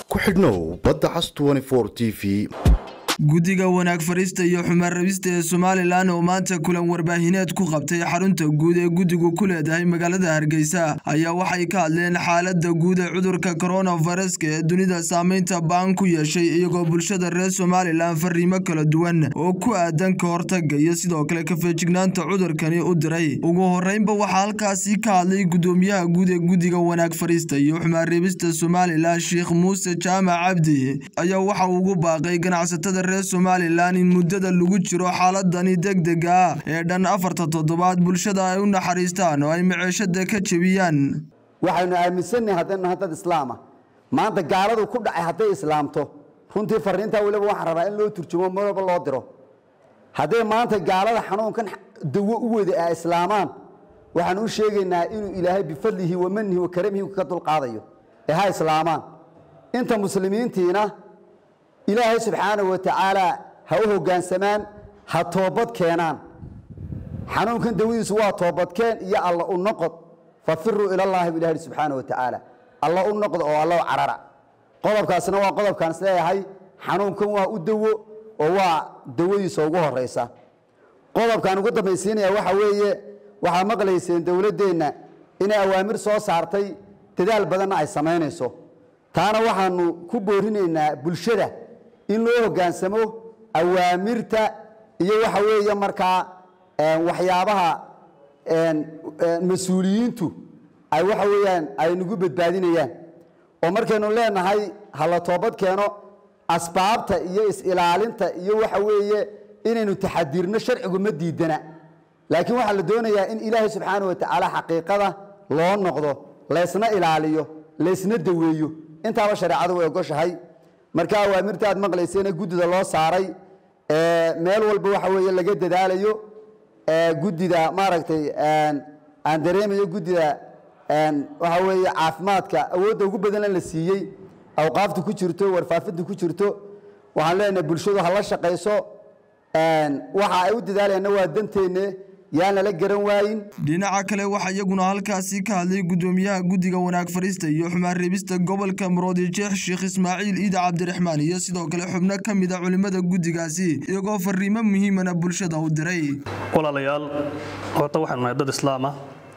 ku xidhnow badda cas t v guddiga wanaag fariista iyo xumaan rabista ee somalilan oo maanta kulan warbaahineed ku qabtay xarunta guud ee guddigu ku leedahay magaalada hargeysa ayaa waxay ka hadleen xaaladda guud ee cudurka koronaviruska ee dunida saameynta ba'an ku yeeshay iyagoo bulshada reer somalilan fariimo kala duwan oo ku aadan ka hortaga iyo sidoo kale kafeejignaanta cudurkani u diray ugu horeynba waxaa halkaasi ka hadlay guddoomiyaha guud ee guddiga wanaag fariista iyo xumaan reebista somalilan sheekh muuse jaamac cabdi ayaa waxa ugu baaqay ganacsatada reer somalilan in muddada lagu jiro xaaladani degdega ah ee dhan afarta toddobaad bulshada ay u naxariistaan oo ay maceeshada ka jebiyaan waxaynu aaminsannahay haddaynu nahay dad islaama maanta gaaladu ku dhacay hadday islaamto runtii fariintaa weliba waxaan rabaa in loo turjumo mar walba loo diro hadday maanta gaalada xanuunkan dawo u wada ay islaamaan waxaan u sheegaynaa inuu ilaahay bifadlihi wa manihi wa karamihi ka dulqaadayo ee ha islaamaan inta muslimiintiina ilaahay subxaanahu wa tacaala ha u hoggaansamaan ha toobad keenaan xanuunkan dawadiisu waa toobadkeen iyo alla u noqod fafiruu ilallaahi bu ilahi subxaanahu wa tacaala alla u noqdo oo alla u carara qodobkaasna waa qodobkaan is leeyahay xanuunkan waa u dawo oo waa dawadiisa ugu horaysa qodobkaan ugu dambaysiinaya waxa weeye waxaa maqlayseen dowladdeenna inay awaamir soo saartay dadaal badanna ay samaynayso taana waxaanu ku boorinaynaa bulshada in loo hoggaansamo awaamirta iyo waxa weeye markaa waxyaabaha mas-uuliyiintu ay waxa weeyaan ay nagu badbaadinayaan oo markaynu leenahay ha la toobad keeno asbaabta iyo is-ilaalinta iyo waxa weeye inaynu taxadirno sharcigu ma diidana laakiin waxaa la doonayaa in ilaahay subxaana wa tacaala xaqiiqada loo noqdo laysna ilaaliyo laysna daweeyo intaaba shareecadu way ogoshahay marka awaamirta aad maqlaysayna guddida loo saaray meel walba waxa weeye laga dadaalayo guddida maaragtay aan dareemayo guddida waxa weeye caafimaadka awoodda ugu badanna la siiyey awqaafta ku jirto warfaafinta ku jirto waxaan leenahay bulshadu ha la shaqayso waxa ay u dadaalayaanna waa danteenne yaan lala garan waayin dhinaca kale waxaa iyaguna halkaasi ka hadlay guddoomiyaha guddiga wanaag fariista iyo xumaan reebista gobolka muroodijeex sheekh ismaaciil iida cabdiraxmaan iyo sidoo kale xubno ka mid a culimmada guddigaasi iyagoo fariimo muhiimana bulshada u diray walaalayaal horta waxaanu nahay dad islaama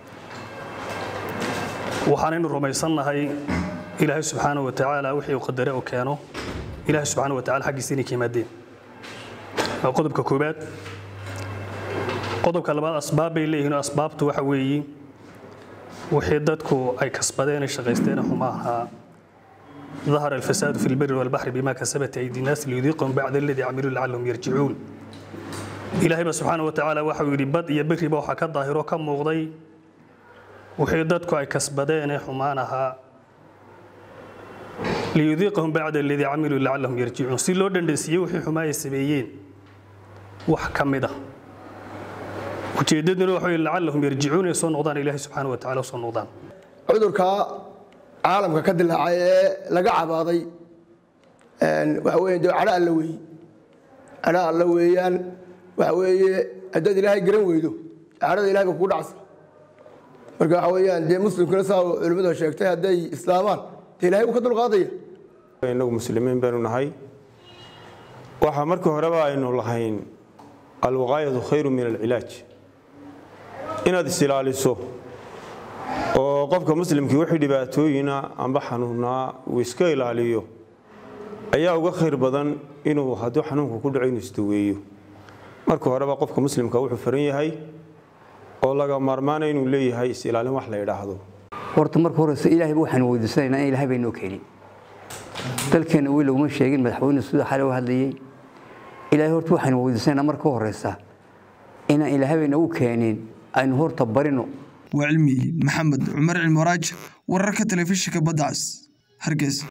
waxaanaynu rumaysannahay ilaahay subxaana wa tacaala wixii uu qadare uu keeno ilaahay subxaana wa tacala xaggiisa inay ka yimaadeen waa qodobka koowaad qodobka labaad asbaab bay leeyihiin oo asbaabtu waxa weeye wixii dadku ay kasbadeen ay shaqaysteen xuma ahaa ظهر الفساد في البر والبحر بما كسبت أيدي الناس ليذيقهم بعد الذي عملوا لعلهم يرجعون إلهي سبحانه وتعالى وحو يري بد iyo biri ba waxa ka daahiro ka muuqday wixii dadku ay kasbadeen xumaanaha liyudiiqahum bacda alladii camiluu lacallahum yarjicuun si loo dhandhansiiyey wixii xumaa ay sameeyeen wax ka mid ah ujeedaduna waxa wey lacallahum yarjicuun ay soo noqdaan ilaahay subxaana wa tacala soo noqdaan cudurka caalamka ka dilaacay ee laga cabaaday waxa weeye dee cadho alla weeye cadho alla weeyaan waxa weeye haddaad ilaahay garan weydo cadhada ilahay ba kugu dhacsa marka waxa weeyaan dee muslimkuna saa culimmadu sheegtay hadday islaamaan dee ilahay uu ka dulqaadaya inagu muslimiin baynu nahay waxa markii horeba aynu lahayn alwaqaayatu khayru min alcilaaj inaad is-ilaaliso oo qofka muslimkii wixii dhibaatooyina amba xanuunaa uu iska ilaaliyo ayaa uga khayr badan inuu hadduu xanuunku ku dhaco inuu isdaweeyo marka horeba qofka muslimka wuxuu faran yahay oo laga maarmaana inuu leeyahay is-ilaalin wax la yidhaahdo horta marka horeyse ilaahay waxaanu weydiisanaynaa in ilahay baynoo keenin dalkeenna weli laguma sheegin madaxweyne sida xale u hadlayey ilaahay horta waxaanu weydiisanaynaa marka horeysa inaan ilaahay baynagu keenin aynu horta barino waa cilmi maxamed cumar cilmaraaj wararka telefishinka badda cas hargeysa